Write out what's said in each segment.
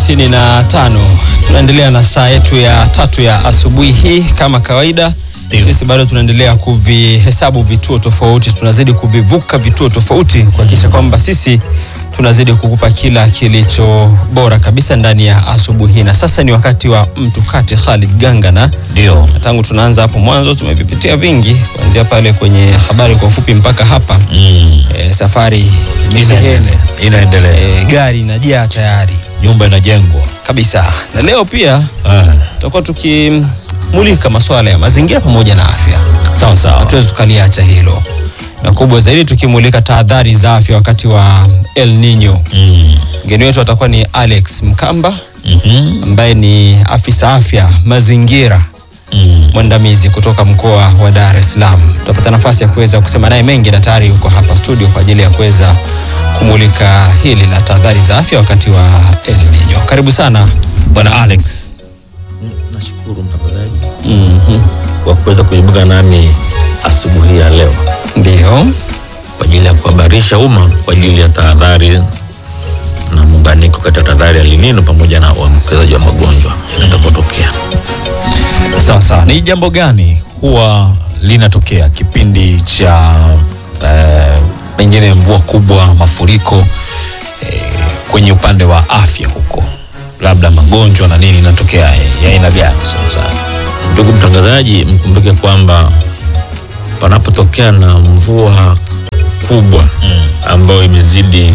35 tunaendelea na saa yetu ya tatu ya asubuhi hii kama kawaida Ndio. sisi bado tunaendelea kuvihesabu vituo tofauti tunazidi kuvivuka vituo tofauti kuhakikisha kwamba sisi tunazidi kukupa kila kilicho bora kabisa ndani ya asubuhi hii na sasa ni wakati wa mtukati Khalid Gangana Ndio. na tangu tunaanza hapo mwanzo tumevipitia vingi kuanzia pale kwenye habari kwa ufupi mpaka hapa Mm. e, safari imesheheni Inaendelea. Inaendelea. e, gari inajaa tayari Nyumba inajengwa. kabisa na leo pia Ah. tutakuwa tukimulika masuala ya mazingira pamoja na afya Sawa sawa. hatuwezi tukaliacha hilo na kubwa zaidi tukimulika tahadhari za afya wakati wa El Nino Mm. mgeni wetu atakuwa ni Alex Mkamba Mhm. ambaye ni afisa afya mazingira Mm. mwandamizi kutoka mkoa wa Dar es Salaam. Tutapata nafasi ya kuweza kusema naye mengi na tayari yuko hapa studio kwa ajili ya kuweza kumulika hili la tahadhari za afya wakati wa El Nino. Karibu sana Bwana Alex. Nashukuru mtangazaji mm kwa kuweza kuibuka nami asubuhi ya leo Ndio. kwa ajili ya kuhabarisha umma kwa ajili ya tahadhari na muunganiko kati ya tahadhari ya linino pamoja na uambukizaji wa magonjwa yatakapotokea. Sawa sawa. Ni jambo gani huwa linatokea kipindi cha eh, pengine mvua kubwa, mafuriko eh, kwenye upande wa afya huko, labda magonjwa na nini inatokea ya aina gani sana sana? Ndugu mtangazaji, mkumbuke kwamba panapotokea na mvua kubwa ambayo imezidi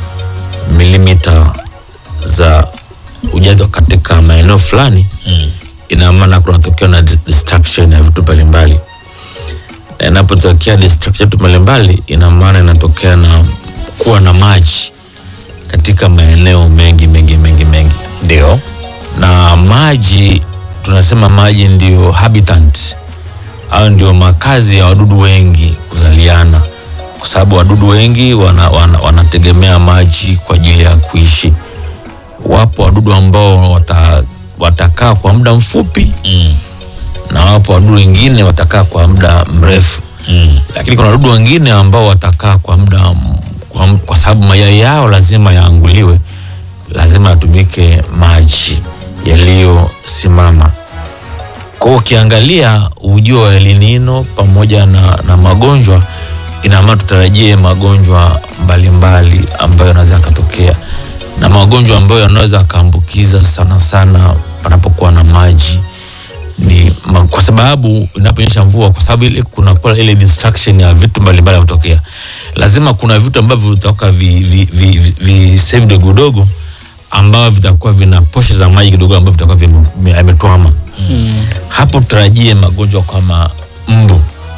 milimita za ujazo katika maeneo fulani Mm. ina maana kunatokea na dis- destruction ya vitu mbalimbali na inapotokea destruction ya vitu mbalimbali ina maana inatokea na kuwa na maji katika maeneo mengi mengi mengi mengi Ndio. na maji tunasema maji ndio habitant au ndio makazi ya wadudu wengi kuzaliana kwa sababu wadudu wengi wana, wana, wanategemea maji kwa ajili ya kuishi wapo wadudu ambao wata, watakaa kwa muda mfupi Mm. na wapo wadudu wengine watakaa kwa muda mrefu Mm. lakini kuna wadudu wengine ambao watakaa kwa muda m- kwa, m- kwa sababu mayai yao lazima yaanguliwe lazima yatumike maji yaliyosimama kwa hiyo ukiangalia ujio wa elinino pamoja na, na magonjwa ina maana tutarajie magonjwa mbalimbali ambayo yanaweza yakatokea na magonjwa ambayo yanaweza yakaambukiza sana sana panapokuwa na maji ni ma, kwa sababu inaponyesha mvua, kwa sababu ile kuna kuwa ile distraction ya vitu mbalimbali kutokea, lazima kuna vitu ambavyo vitatoka vi, vi, vi, vi, vi sehemu dogo dogo ambavyo vitakuwa vina poshe za maji kidogo ambavyo vitakuwa vime- vime- yametwama. Hapo tutarajie magonjwa kama mbu.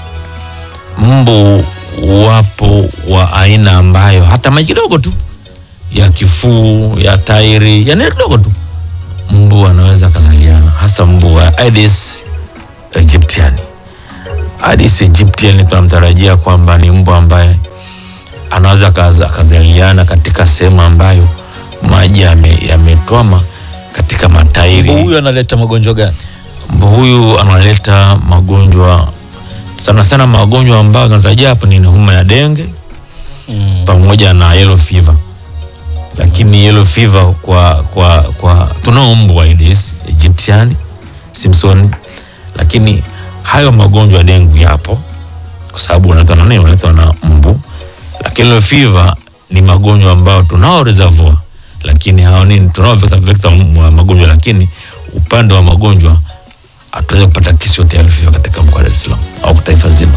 Mbu wapo wa aina ambayo hata maji kidogo tu ya kifuu ya tairi yani kidogo tu mbu anaweza akazaliana, hasa mbu wa Aedes aegyptiani. Aedes aegyptiani tunamtarajia kwamba ni mbu ambaye anaweza akaza- akazaliana katika sehemu ambayo maji yame- yametwama katika matairi. Mbu huyu analeta magonjwa gani? Mbu huyu analeta magonjwa sana sana, magonjwa ambayo tunatarajia hapo ni homa ya denge Mm. pamoja na yellow fever lakini yellow fever kwa kwa kwa tunao mbu wa Aedes aegyptiani Simpson, lakini hayo magonjwa ya dengu yapo kwa sababu wanaletwa na nini? Wanaletwa na mbu, lakini yellow fever ni magonjwa ambayo tunao reservoir, lakini hao nini, tunao vector vector wa magonjwa, lakini upande wa magonjwa hatuweza kupata kesi yote ya yellow fever katika mkoa wa Dar es Salaam au taifa zima.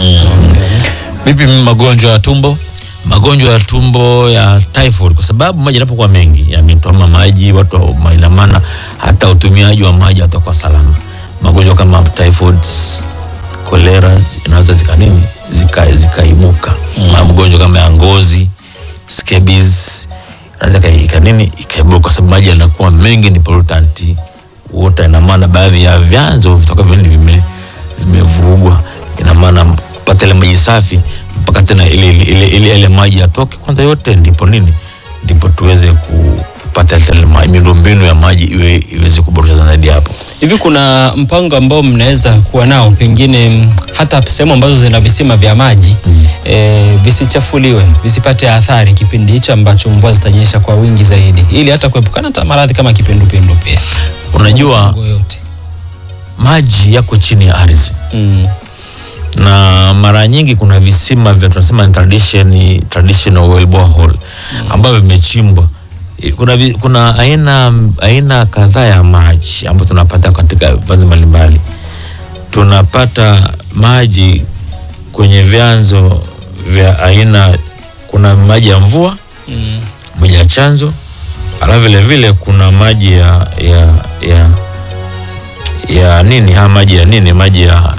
Vipi magonjwa ya tumbo? magonjwa ya tumbo ya typhoid, kwa sababu maji yanapokuwa mengi yametwama maji, watu wa- ina maana hata utumiaji wa maji hatakuwa salama. Magonjwa kama typhoid, cholera inaweza zika nini zika zikaibuka. Magonjwa kama ya ngozi, scabies inaweza ika- ika nini ikaibuka kwa sababu maji yanakuwa mengi, ni pollutant water. Ina maana baadhi ya vyanzo vitakuwa vile vime vimevurugwa, ina maana pata ile maji safi mpaka tena ile ile, ile, ile, ile maji yatoke kwanza yote, ndipo nini, ndipo tuweze kupata ile ma- miundombinu ya maji iwe iweze kuboreshwa zaidi hapo. Hivi kuna mpango ambao mnaweza kuwa nao pengine mm, hata sehemu ambazo zina visima vya maji e, visichafuliwe visipate athari kipindi hicho ambacho mvua zitanyesha kwa wingi zaidi, ili hata kuepukana hata maradhi kama kipindupindu pia. Unajua Mipango yote maji yako chini ya ardhi mm. na mara nyingi kuna visima vya tunasema ni tradition, traditional well borehole ambavyo vimechimbwa. Kuna, vi- kuna aina, aina kadhaa ya maji ambayo tunapata katika vyanzo mbalimbali. Tunapata maji kwenye vyanzo vya aina, kuna maji ya mvua, Mm. maji ya chanzo, alafu vile vile kuna maji ya, ya, ya, ya nini haya maji ya nini maji ya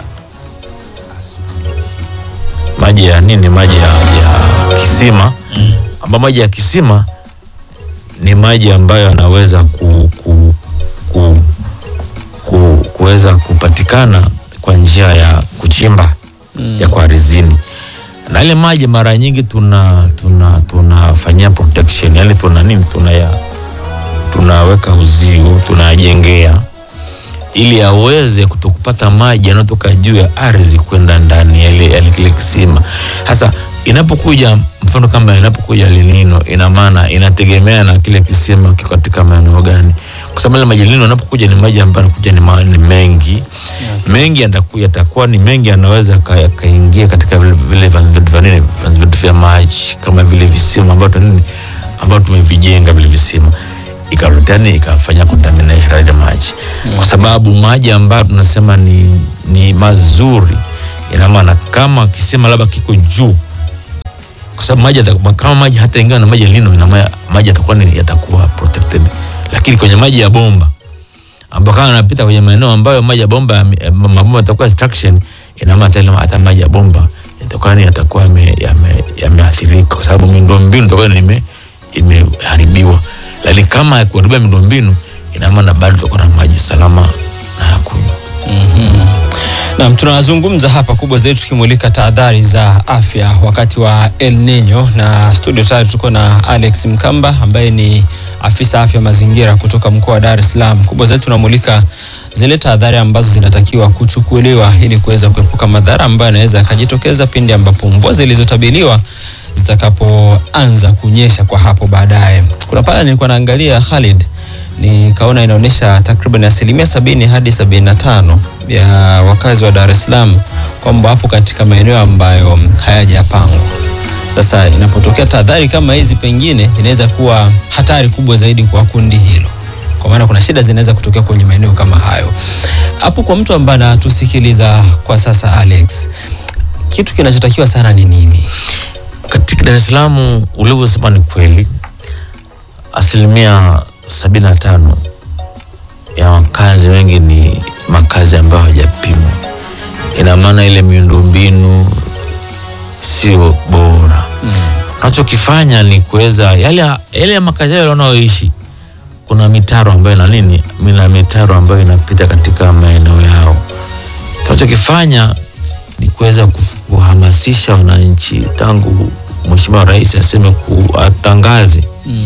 maji ya nini maji ya, ya kisima ambayo maji ya kisima ni maji ambayo yanaweza ku, ku, ku, ku, kuweza kupatikana kwa njia ya kuchimba ya kwa ardhini na ile maji mara nyingi tuna tuna tunafanyia protection yani tuna nini tuna ya tunaweka uzio tunajengea ili aweze kutokupata maji yanayotoka juu ya ardhi kwenda ndani ya ile ya kile kisima. Sasa inapokuja mfano kama inapokuja linino, ina maana inategemea na kile kisima kiko katika maeneo gani, kwa sababu ile maji linino yanapokuja ni maji ambayo yanakuja ni, ma- ni mengi mengi yatakuwa yatakuwa ni mengi, yanaweza ka- yakaingia katika vile vile vyanzo vyetu vya nini, vyanzo vyetu vya maji kama vile visima ambavyo nini ambavyo tumevijenga vile visima ikarutani ikafanya contamination ya maji kwa sababu maji ambayo tunasema ni, ni mazuri ina maana kama kisima labda kiko juu kwa sababu maji yata- kama maji hata ingawa na maji ya lino ina maana maji yatakuwa ni yatakuwa protected lakini kwenye maji ya bomba ambayo kama yanapita kwenye maeneo ambayo maji ya bomba yame- eh, mabomba yatakuwa extraction ina maana hata ile- hata maji ya bomba yatakuwa ni yatakuwa yame- yame- yameathirika kwa sababu miundombinu itakuwa ni ime imeharibiwa lakini kama kuharibia miundombinu ina maana bado tutakuwa na maji salama na ya kunywa Naam, tunazungumza hapa kubwa zaidi tukimulika tahadhari za afya wakati wa El Nino, na studio tayari tuko na Alex Mkamba ambaye ni afisa afya mazingira kutoka mkoa wa Dar es Salaam. Kubwa zaidi tunamulika zile tahadhari ambazo zinatakiwa kuchukuliwa ili kuweza kuepuka madhara ambayo yanaweza yakajitokeza pindi ambapo mvua zilizotabiliwa zitakapoanza kunyesha kwa hapo baadaye. Kuna pale nilikuwa naangalia Khalid nikaona inaonyesha takriban asilimia sabini hadi sabini na tano ya wakazi wa Dar es Salaam kwamba wapo katika maeneo ambayo hayajapangwa. Sasa inapotokea tahadhari kama hizi, pengine inaweza kuwa hatari kubwa zaidi kwa kundi hilo, kwa maana kuna shida zinaweza kutokea kwenye maeneo kama hayo. Hapo kwa mtu ambaye anatusikiliza kwa sasa, Alex, kitu kinachotakiwa sana ni nini? katika Dar es Salaam ulivyosema ni kweli, asilimia sabini na tano ya wakazi wengi ni makazi ambayo hawajapimwa. Ina maana ile miundombinu sio bora. Unachokifanya ni kuweza yale yale ya makazi yale wanaoishi, kuna mitaro ambayo na nini, mina mitaro ambayo inapita katika maeneo yao. Tunachokifanya ni kuweza kuf- kuhamasisha wananchi tangu Mheshimiwa Rais aseme ku- atangaze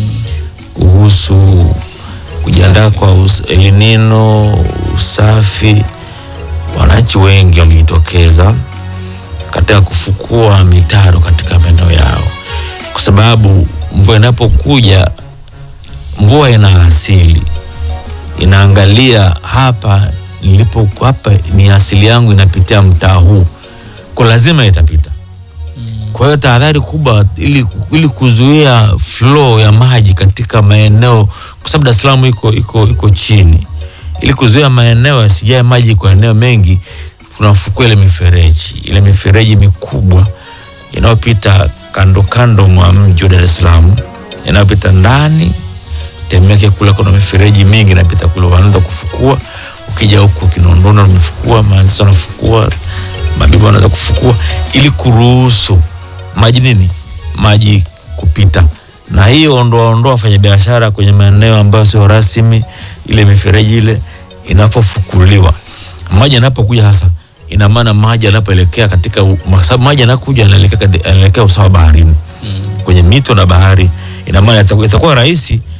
kuhusu kujiandaa Usafi. kwa us- El Nino, usafi. Wananchi wengi wamejitokeza katika kufukua mitaro katika maeneo yao, kwa sababu mvua inapokuja, mvua ina asili, inaangalia hapa nilipo, hapa ni asili yangu, inapitia mtaa huu, kwa lazima itapita. Kwa hiyo tahadhari kubwa ili, ili kuzuia flow ya maji katika maeneo, kwa sababu Dar es Salaam iko, iko, iko chini, ili kuzuia maeneo yasijae maji kwa eneo mengi, tunafukua ile mifereji, ile mifereji mikubwa inayopita kando kando mwa mji wa Dar es Salaam, inayopita ndani Temeke kule kuna mifereji mingi inapita kule, wanaanza kufukua. Ukija huku Kinondoni wamefukua, Manzese wanafukua, Mabibo wanaweza kufukua ili kuruhusu maji nini, maji kupita, na hiyo ondoa ondoa wafanyabiashara kwenye maeneo ambayo sio rasmi. Ile mifereji ile inapofukuliwa, maji yanapokuja hasa, ina maana maji yanapoelekea katika, kwa sababu maji yanakuja yanaelekea yanaelekea usawa baharini kwenye mito na bahari, ina maana itakuwa itakuwa rahisi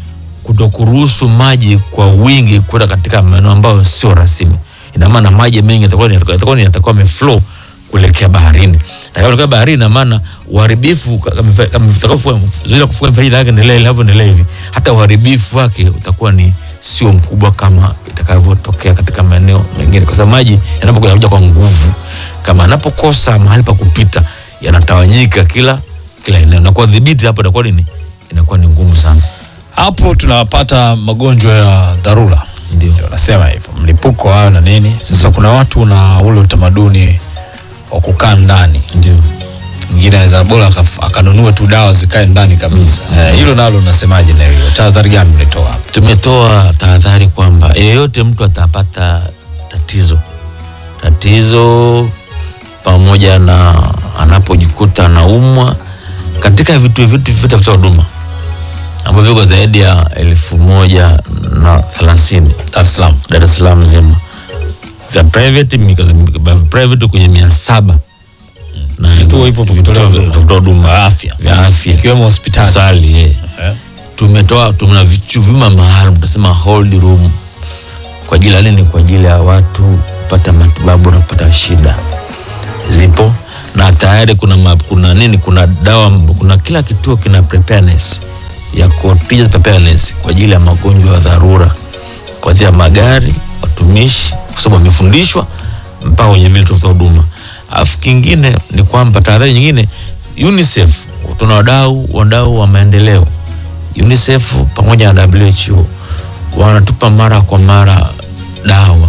kutokuruhusu maji kwa wingi kwenda katika maeneo ambayo sio rasmi. Ina maana maji mengi yatakuwa ni- yatakuwa ni- yatakuwa yameflow kuelekea baharini, na kama kuelekea baharini, ina maana uharibifu kama tutakapofuga zoezi la kufuga mifereji linavyoendelea linavyoendelea hivi, hata uharibifu wake utakuwa ni sio mkubwa kama itakavyotokea katika maeneo mengine, kwa sababu maji yanapokuja yanakuja kwa nguvu. Kama anapokosa mahali pa kupita, yanatawanyika kila kila eneo, na kwa dhibiti hapo itakuwa nini, inakuwa ni ngumu sana. hapo tunapata magonjwa ya dharura Ndio. ndio nasema hivyo mlipuko hayo na nini sasa kuna watu na ule utamaduni wa kukaa ndani Ndio. mwingine anaweza bora akaf- akanunua tu dawa zikae ndani kabisa Eh, hilo nalo unasemaje na hilo tahadhari gani mlitoa hapo Tumetoa tahadhari kwamba yeyote mtu atapata tatizo tatizo pamoja na anapojikuta anaumwa katika vituo vitu vyote vya huduma ambavyo viko zaidi ya elfu moja na thelathini Dar es Salaam Dar es Salaam nzima vya private mika- vya private kwenye mia saba na Vituo hivyo vya kutolea vituo vya huduma. kutolea huduma Vya afya. vya afya ikiwemo hospitali hospitali eh Eh, tumetoa tuna vichu vyuma maalum tunasema hold room kwa ajili ya nini kwa ajili ya watu kupata matibabu na kupata shida zipo na tayari kuna, ma, kuna nini kuna dawa kuna kila kituo kina preparedness ya contingent preparedness kwa ajili ya magonjwa ya dharura kuanzia magari watumishi kwa sababu wamefundishwa mpaka kwenye vile vituo vya huduma alafu kingine ni kwamba tahadhari nyingine UNICEF tuna wadau wadau wa maendeleo UNICEF pamoja na WHO wanatupa mara kwa mara dawa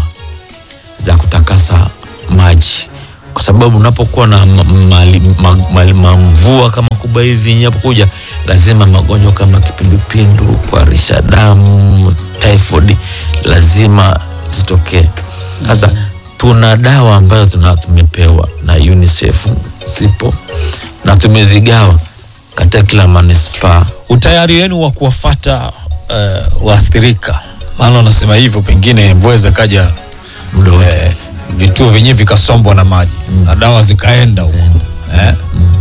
za kutakasa maji, kwa sababu unapokuwa na ma- mali- ma- mali- mamvua kama kubwa hivi inapokuja, lazima magonjwa kama kipindupindu, kuharisha damu, typhoid lazima zitokee. Sasa tuna dawa ambazo tuna tumepewa na UNICEF zipo na tumezigawa katika kila manispaa utayari wenu wa kuwafata uh, waathirika maana unasema hivyo pengine mvua zikaja muda wote. eh, vituo vyenyewe vikasombwa na maji na dawa zikaenda huko eh,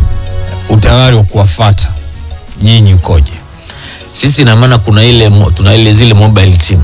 utayari wa kuwafata nyinyi ukoje sisi ina maana kuna ile mo- tuna ile zile mobile team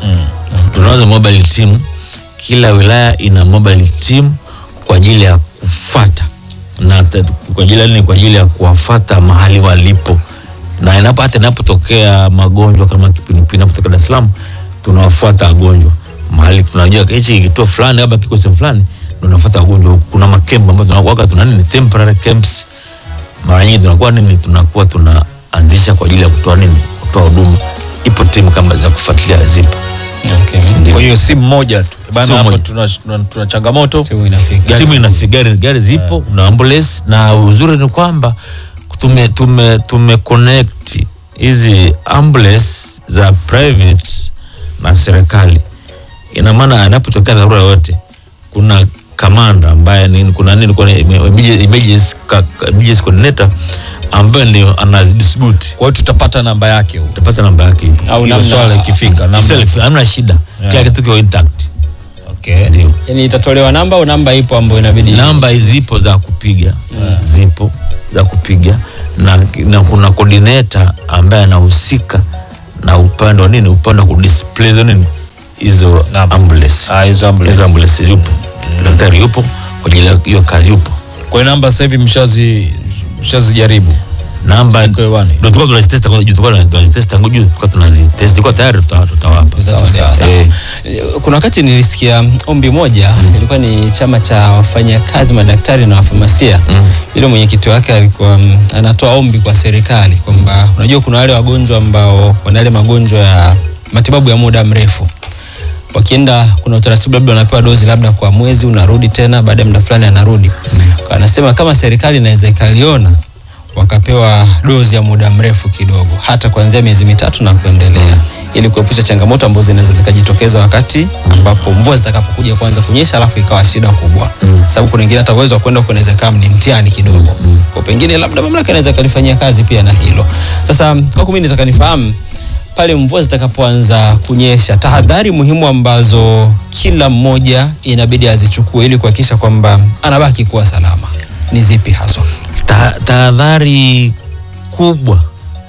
tunazo mobile team kila wilaya ina mobile team kwa ajili ya kufata na ta- kwa ajili ya nini? kwa ajili ya kuwafata mahali walipo na inapo hata inapotokea magonjwa kama kipindupindu inapotokea Dar es Salaam tunawafuata wagonjwa mahali tunajua hichi kituo fulani labda kiko sehemu fulani ndio tunafuata wagonjwa huku. kuna makembo ambayo tunakuwa tuna nini temporary camps mara nyingi tunakuwa nini tunakuwa tunaanzisha kwa ajili ya kutoa nini kutoa huduma ipo timu kama za kufuatilia zipo Okay. Ndio. kwa hiyo si mmoja tu bana Sio hapa mmoja. tuna, tuna, tuna changamoto Timu inafika. timu ina gari, gari zipo na ambulance na uzuri ni kwamba tume tume tume connect hizi ambulance za private na serikali ina maana anapotokea dharura yote kuna kamanda ambaye ni kuna nini kuna emergency emergency ka- ka- emergency coordinator ambaye ndio anadistribute kwa hiyo tutapata namba yake huko utapata namba yake ipo. Au Hilo namna- swala ikifika namba Isiyo- hamna shida kila kitu kiko intact okay. ndio Yani itatolewa namba au namba ipo ambayo inabidi namba zipo za kupiga zipo za kupiga na, na kuna coordinator ambaye anahusika na upande wa nini upande wa kudisplay hizo nini hizo Namba. ambulance Ah, hizo ambulance. hizo ambulance yupo daktari yupo kwa ajili ya hiyo kazi yupo kwa hiyo namba sasa hivi mshazi mshazijaribu namba Ziko hewani. ndio tulikuwa tunazitesta kwa tulikuwa tunazitesta tangu juu tulikuwa tunazitesta tulikuwa tayari tuta- tutawapa Sawa, sawa, sawa. Eh, kuna wakati nilisikia ombi moja ilikuwa ni chama cha wafanyakazi madaktari na wafamasia Mm. yule mwenyekiti wake alikuwa mm, anatoa ombi kwa serikali kwamba unajua kuna wale wagonjwa ambao wana yale magonjwa ya matibabu ya muda mrefu wakienda kuna utaratibu labda wanapewa dozi labda kwa mwezi unarudi tena baada ya muda fulani anarudi Kwa anasema kama serikali inaweza ikaliona wakapewa dozi ya muda mrefu kidogo hata kuanzia miezi mitatu na kuendelea ili kuepusha changamoto ambazo zinaweza zikajitokeza wakati ambapo mvua zitakapokuja kuanza kunyesha alafu ikawa shida kubwa Mm. sababu kuna wengine hata uwezo wa kwenda huko inaweza kama ni mtihani kidogo kwa pengine labda mamlaka inaweza kalifanyia kazi pia na hilo sasa kwa mimi nitaka nifahamu pale mvua zitakapoanza kunyesha tahadhari muhimu ambazo kila mmoja inabidi azichukue ili kuhakikisha kwamba anabaki kuwa salama ni zipi haswa Ta- tahadhari kubwa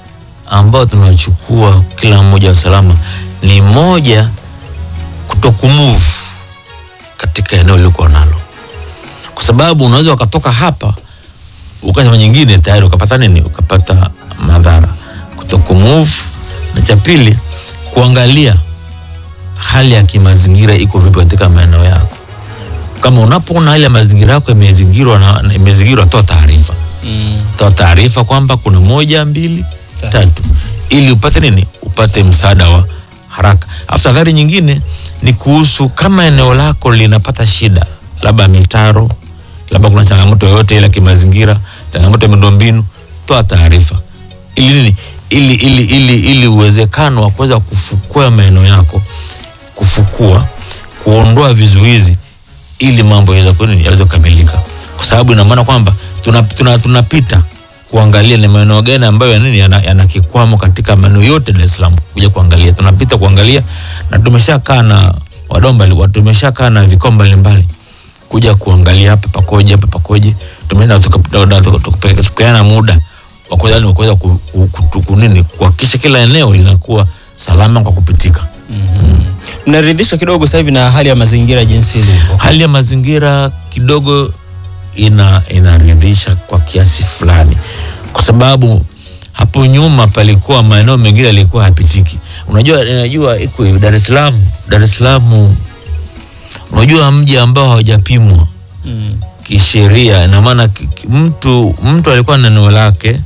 ambayo tunachukua kila mmoja wa usalama ni moja, kutokumove katika eneo lilikuwa nalo, kwa sababu unaweza ukatoka hapa ukasema nyingine tayari ukapata nini, ukapata madhara. Kutokumove, na cha pili kuangalia hali ya kimazingira iko vipi katika maeneo yako. Kama unapoona hali ya mazingira yako imezingirwa na na- imezingirwa, toa taarifa Mm. toa taarifa kwamba kuna moja mbili Tatu. tatu, ili upate nini, upate msaada wa haraka. Alafu tahadhari nyingine ni kuhusu kama eneo lako linapata shida, labda mitaro, labda kuna changamoto yoyote ile ya kimazingira, changamoto ya miundombinu, toa taarifa ili nini, ili ili ili ili uwezekano wa kuweza kufukua maeneo yako, kufukua, kuondoa vizuizi ili mambo yaweze ku- nini, yaweze kukamilika, kwa sababu ina maana kwamba tunapita tuna, tunapita kuangalia ni maeneo gani ambayo ya nini yana, yana kikwamo katika maeneo yote Dar es Salaam, kuja kuangalia, tunapita kuangalia, na tumeshakaa na wadau mbali, tumeshakaa na vikao mbalimbali kuja kuangalia hapa pakoje, hapa pakoje. Tumeenda tukapeana muda wa kuweza wa kuweza ku- ku- ku- ku- nini kuhakikisha kila eneo linakuwa salama kwa kupitika. Mnaridhishwa kidogo sasa hivi na hali ya mazingira jinsi ilivyo? hali ya mazingira kidogo ina inaridhisha kwa kiasi fulani, kwa sababu hapo nyuma palikuwa maeneo mengine yalikuwa hapitiki. Unajua, unajua iko hivi Dar es Salaam, Dar es Salaam, unajua mji ambao haujapimwa Mm. kisheria, ina maana ki- ki- mtu mtu alikuwa na eneo lake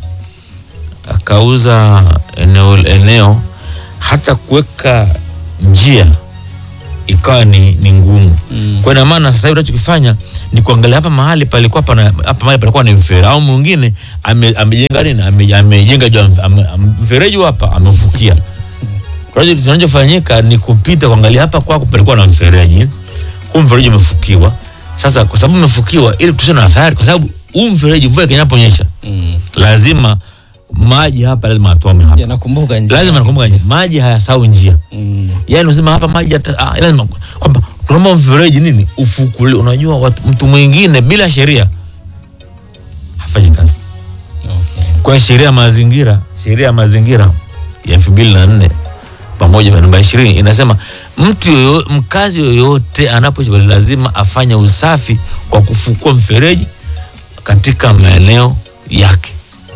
akauza eneo, eneo hata kuweka njia ikawa ni, ni ngumu Mm. kwa ina maana sasa hivi unachokifanya ni kuangalia hapa mahali palikuwa pana hapa mahali palikuwa ni mfereji au mwingine ame- amejenga nini ame- amejenga juu ya mf- ame- ame- mfereji huu hapa amefukia. Kwa hiyo kinachofanyika ni kupita kuangalia hapa kwako palikuwa na mfereji, huu mfereji umefukiwa. Sasa kwa sababu umefukiwa, ili tusiwe na athari, kwa sababu huu mfereji mvua ikinyaponyesha Mm. lazima maji hapa lazima atome hapa, Yanakumbuka njia. lazima nakumbuka maji hayasahau njia Mm. yani unasema hapa maji yata- ah, lazima kwamba tunaomba mfereji nini ufukuli. Unajua watu, mtu mwingine bila sheria hafanyi kazi. Okay. Kwa hiyo sheria ya mazingira, sheria ya mazingira ya elfu mbili na nne pamoja na namba ishirini inasema mtu yoyo, mkazi yoyote anapoishi pale lazima afanye usafi kwa kufukua mfereji katika maeneo yake.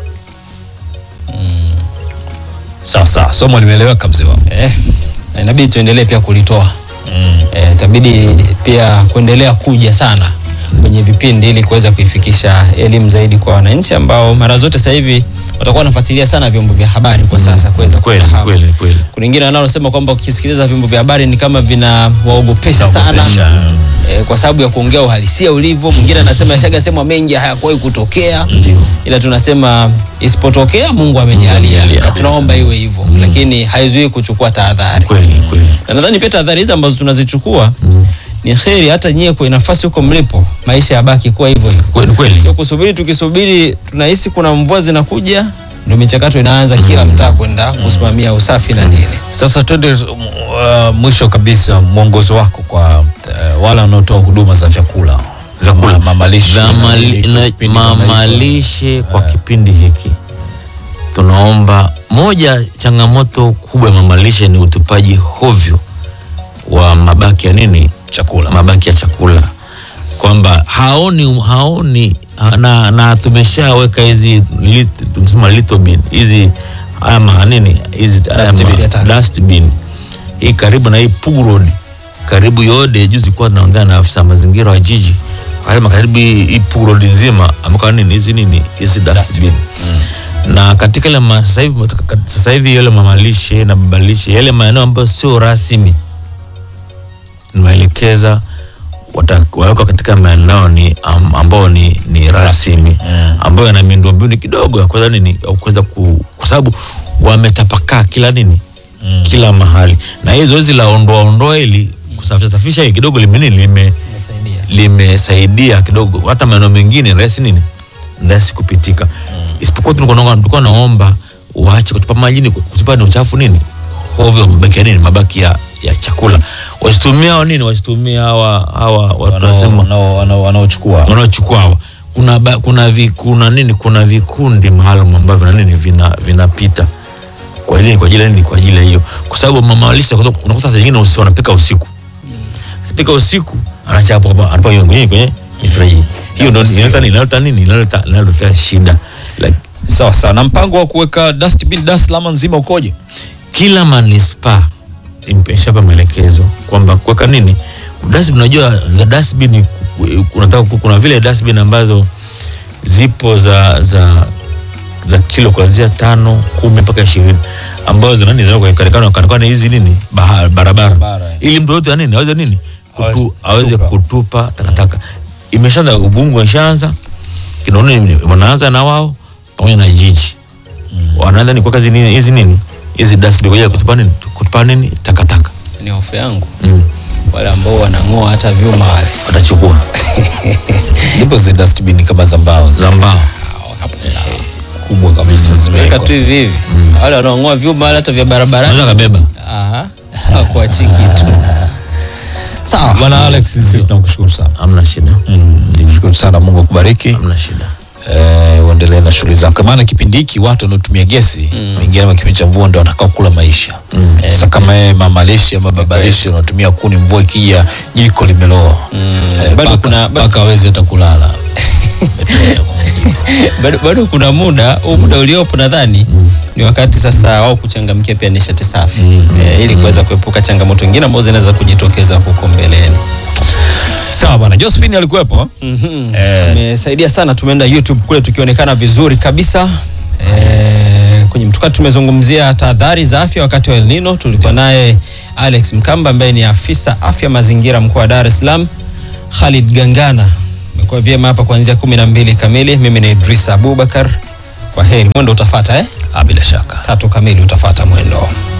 Sawa sawa, somo limeeleweka mzee wangu. Eh, na inabidi tuendelee pia kulitoa eh, itabidi pia kuendelea kuja sana kwenye vipindi ili kuweza kuifikisha elimu zaidi kwa wananchi ambao mara zote sasa hivi watakuwa wanafuatilia sana vyombo vya habari kwa sasa kuweza Kweli kufahamu. kweli kweli. Kuna wengine wanaosema kwamba ukisikiliza vyombo vya habari ni kama vinawaogopesha sana Naogopesha. eh, kwa sababu ya kuongea uhalisia ulivyo. Mwingine anasema yashaga sema mengi hayakuwahi kutokea, Ndio. ila tunasema isipotokea Mungu amejalia, amejalia. na tunaomba iwe hivyo, lakini haizuii kuchukua tahadhari Kweli kweli. na nadhani pia tahadhari hizi ambazo tunazichukua ni kheri hata nyie kwa nafasi huko mlipo, maisha yabaki kuwa hivyo hivyo, Kweli kweli. sio kusubiri. Tukisubiri tunahisi kuna mvua zinakuja, ndio michakato inaanza kila mtaa kwenda kusimamia usafi na nini. Sasa twende uh, mwisho kabisa, mwongozo wako kwa uh, wale wanaotoa huduma za vyakula Vyakula. Ma- mamalishe Za mali- na- na- kipindi kama hiko. mamalishe kwa kipindi hiki tunaomba, moja changamoto kubwa ya mamalishe ni utupaji hovyo wa mabaki ya nini, chakula mabaki ya chakula, kwamba haoni haoni na, na tumeshaweka hizi lit- tunasema little bin hizi ama nini hizi haya Dustbin ma- ya taka. dustbin hii karibu na hii Pugu Road karibu yode. Juzi kwa tunaongea na afisa mazingira wa jiji akasema karibu hii hii Pugu Road nzima amekuwa nini hizi nini hizi dustbin na katika ile ma- sasa hivi sasa hivi yale mamalishe na babalishe yale maeneo ambayo sio rasmi tunaelekeza watawekwa katika maeneo ni am- ambao ni, ni rasmi ambayo yana miundombinu kidogo ya kuweza nini ya kuweza ku, kwa sababu wametapakaa kila nini kila mahali, na hii zoezi la ondoa ondoa hili kusafisha safisha hii kidogo lime nini lime Inasaidia. limesaidia kidogo, hata maeneo mengine ni rahisi nini ni rahisi kupitika, isipokuwa tulikuwa naomba- tulikuwa naomba waache kutupa majini, kutupa ni uchafu nini ovyo, mabaki ya nini, mabaki ya, ya chakula wasitumia hao nini, wasitumia hawa hawa watu Wanao- wanasema wanao- wanao- wanaochukua wanaochukua hawa kuna, ba, kuna, vi, kuna nini kuna vikundi maalum ambavyo na nini vina vinapita kwa ile kwa ajili ya nini kwa ajili ya hiyo kwa sababu mama lishe unakuta saa nyingine usi- wanapika usiku sipika usiku anachapa hapa anapa hiyo kwenye kwenye mifreji hiyo ndio inaleta nini inaleta nini inaleta inaleta shida like, sawa sawa na mpango wa kuweka dustbin Dar es Salaam nzima ukoje kila manispaa imeshapa maelekezo kwamba kuweka nini dustbin unajua za dustbin unataka kuna vile dustbin ambazo zipo za za za kilo kuanzia tano kumi mpaka ishirini ambazo zina nini zinawekana katikana hizi nini baha- barabara Barabara. ili mtu yote nini aweze nini Aweze kutu, aweze kutupa. kutupa takataka imeshaanza ubungu imeshaanza kinaona wanaanza na wao pamoja na jiji wanaanza ni kuweka hizi nini hizi nini hizi dustbin kwa ajili ya kutupa nini kutupa nini takataka ni hofu yangu mm. wale ambao wanang'oa hata vyuma wale watachukua zipo zi dustbin kama za mbao za mbao hapo sawa kubwa kabisa weka zimewekwa tu hivi hivi wale wanaong'oa vyuma wale hata vya barabarani unaweza kabeba Ah, hawakuachi kitu sawa bwana Alex sisi tunakushukuru sana hamna shida Nikushukuru sana Mungu akubariki hamna shida eh, uendelee na shughuli zako maana kipindi hiki watu wanaotumia gesi wengine mm. kipindi cha mvua ndo watakao kula maisha mm. sasa kama yeye mama lishe ama baba lishe unatumia kuni mvua ikija jiko limeloa eh, Bado paka- kuna- bado- paka hawezi hata kulala bado, bado kuna muda huu muda uliopo nadhani ni wakati sasa wao kuchangamkia pia nishati safi eh, ili kuweza kuepuka changamoto nyingine ambazo zinaweza kujitokeza huko mbeleni sawa bwana Josephine alikuwepo Mhm. Eh. amesaidia sana tumeenda youtube kule tukionekana vizuri kabisa e, kwenye mtukati tumezungumzia tahadhari za afya wakati wa El Nino tulikuwa naye alex mkamba ambaye ni afisa afya mazingira mkoa wa dar es salaam khalid gangana imekuwa vyema hapa kuanzia kumi na mbili kamili mimi ni idris abubakar kwa heri mwendo utafata eh? ah, bila shaka tatu kamili utafata mwendo